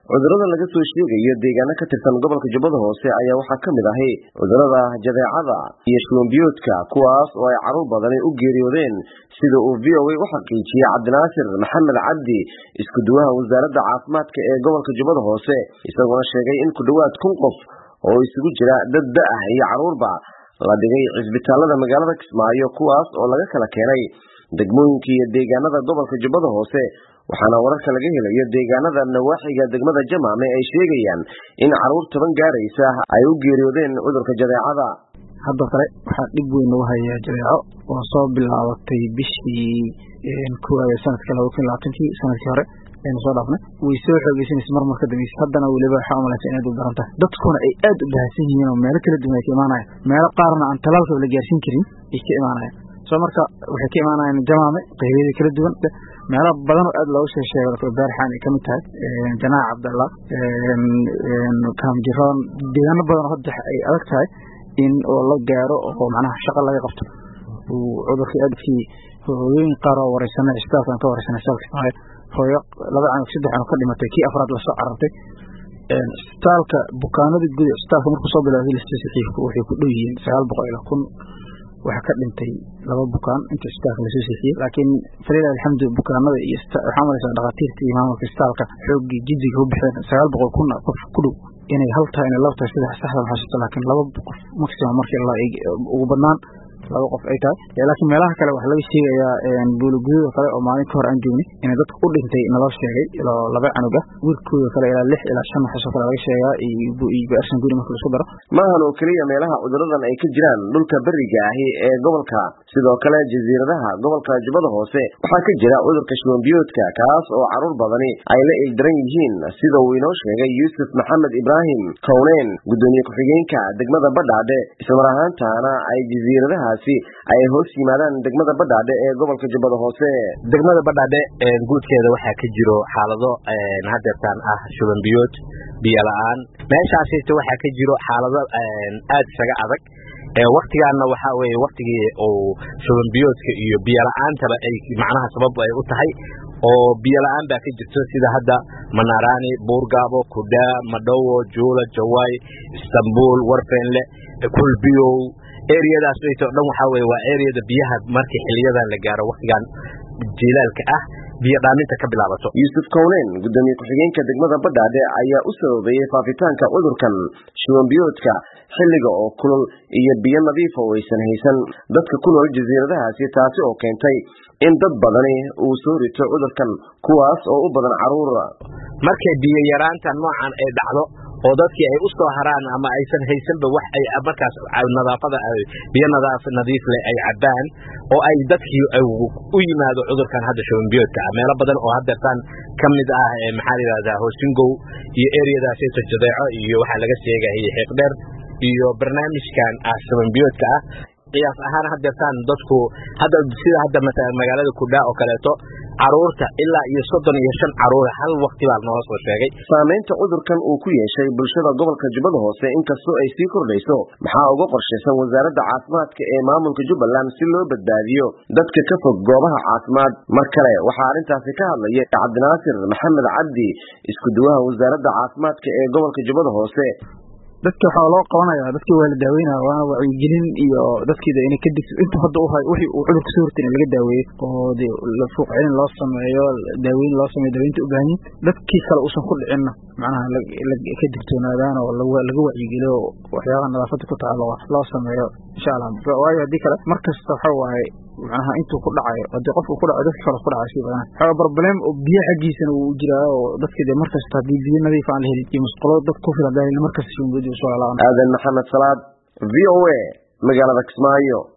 cudurada laga soo sheegayo deegaano ka tirsan gobolka jubbada hoose ayaa waxaa ka mid ahi cudurada jadeecada iyo shubanbiyoodka kuwaas oo ay carruur badani u geeriyoodeen sida uu v o a u xaqiijiyey cabdinaasir maxamed cabdi isku duwaha wasaaradda caafimaadka ee gobolka jubbada hoose isagoona sheegay in ku dhowaad kun qof oo isugu jira dad da-ah iyo carruurba la dhigay cisbitaalada magaalada kismaayo kuwaas oo laga kala keenay degmooyinka iyo deegaanada gobolka jubbada hoose waxaana wararka laga helayo deegaanada nawaaxiga degmada jamaame ay sheegayaan in carruur toban gaaraysa ay u geeriyoodeen cudurka jadeecada hadda kale waxaa dhib weyn lagu hayaa jadeeco oo soo bilaabatay bishii koowaad ee sanadka laba kun labaatankii sanadkii hore aynu soo dhaafnay way soo xoogeysanaysa mar mar ka dambaysa haddana weliba waxaa umalaysa inaad u daran tahay dadkuna ay aad u bahasan yihiin oo meelo kala duwan ay ka imaanayaan meelo qaarna aan talaalkaba la gaarsiin karin ay ka imaanayaan soo marka waxay ka imaanayaan jamaame qeybyada kala duwan meelo badan oo aad looga soo sheego baarxaan ay kamid tahay janaac cabdallah kaamjiroon deegaano badan oo hadda ay adag tahay in oo la gaaro oo macnaha shaqo laga qabto uu cudurkii aadkii hooyooyin qaar oo wareysanay isbitaalkan ka wareysanay salka maayo hooyo laba canug saddex canug ka dhimatay kii afraad lasoo carartay isbitaalka bukaanada guud isbitaalka markuu soo bilowday listasixiifku waxay ku dhow yihiin sagaal boqol ilaa kun waxaa ka dhintay laba bukaan inta isbitaalka lasoo sixiyey laakiin falilah alxamdu bukaanada iyo waxaa malaysaa dhakhaatiirta iyo maamulka isbitaalka xooggii jiddiga u bixeen sagaal boqol kun qof ku dhow inay hal tahay inay laba tahay saddex saxda maxasuusta laakiin laba qof maximum markii la ugu badnaan laba qof ay tahay laakiin meelaha kale waxaa laga sheegayaa buuligududa kale oo maalin ka hor aan joognay inay dadka u dhintay naloo sheegay ilaa laba canug ah wiilkooda kale ilaa lix ilaa shan waxaasoo kale laga sheegaa iyo arsan guri marka laisku daro maahan oo keliya meelaha cuduradan ay ka jiraan dhulka beriga ahi ee gobolka sidoo kale jasiiradaha gobolka jubbada hoose waxaa ka jira cudurka shubanbiyoodka kaas oo carruur badani ay la ildaran yihiin sida uu inoo sheegay yuusuf maxamed ibraahim kowneen gudoomiye ku-xigeenka degmada badhaadhe islamar ahaantaana ay jasiiradaha ay hoos yimaadaan degmada badhaadhe ee gobolka jubbada hoose degmada badhaadhe guudkeeda waxaa ka jiro xaalado hadeertaan ah shubanbiyood biyo la-aan meeshaasita waxaa ka jiro xaalado aad isaga adag waktigaana waxaa weye waktigii uu shubanbiyoodka iyo biyo la-aantaba ay macnaha sabab ay u tahay oo biyo la-aan baa ka jirto sida hadda manarani buurgaabo kudhaa madhowo juula jawaay istanbul warfenle kulbiyow eriyadaas o dhan waxaa weye waa eriyada biyaha markii xiliyadan la gaaro waktigan jilaalka ah biyo dhaaminta ka bilaabato yuusuf kowneen gudoomiye ku-xigeenka degmada badhaadhe ayaa u sababeeyey faafitaanka cudurkan shubanbiyoodka xilliga oo kulul iyo biyo nadiifa oo aysan haysan dadka ku nool jasiiradahaasi taasi oo keentay in dad badani uu soo rito cudurkan kuwaas oo u badan carruur markay biyo yaraanta noocan ay dhacdo oo dadkii ay u soo haraan ama aysan haysanba wax ay markaas nadaafada biyo nadiif leh ay cabbaan oo ay dadkii u yimaado cudurkan hadda shubanbiyoodka ah meelo badan oo hadeertaan ka mid ah maxaa la yidhahdaa hoosingow iyo eriyadaasito jadeeco iyo waxaa laga sheegaya xiiqdheer iyo barnaamijkan ah shubanbiyoodka ah qiyaas ahaan hadeertaan dadku hadda sida hadda magaalada kudhaa oo kaleeto caruurta ilaa iyo soddon iyo shan caruura hal wakti baa noola soo sheegay saamaynta cudurkan uu ku yeeshay bulshada gobolka jubbada hoose inkastoo ay sii kordhayso maxaa uga qorshaysan wasaaradda caafimaadka ee maamulka jubbaland si loo badbaadiyo dadka ka fog goobaha caafimaad mar kale waxaa arrintaasi ka hadlaya cabdinaasir maxamed cabdi isku duwaha wasaaradda caafimaadka ee gobolka jubbada hoose dadki waxaa loo qabanaya dadkii waa la daaweynaya waana wacyigelin iyo dadkiida inay ka digto intuu hadda uhay wixii uu cudurka soo hortin in laga daaweeyo oo de fuuq celin loo sameeyo daaweyn loo sameeyo daaweynta u baahan yihin dadkii kale uusan ku dhicinna macnaha ka digtoonaadaan oo laga wacyigeliyo waxyaabaha nadaafada ku taalo loo sameeyo insha allah waayo haddii kale mar kasta waxa waaye macnaha intuu ku dhacayo haddii qofku ku dhaco dadka kale ku dhacayo sii badan waxaa problem oo biyo xaggiisana uu jiraa oo dadka de markasta haddii biyo nadiif aan la helin iyo musqulo dad ku filan daahin markasta shumbudi usoo lalaabana aadan maxamed salaad v o a magaalada kismaayo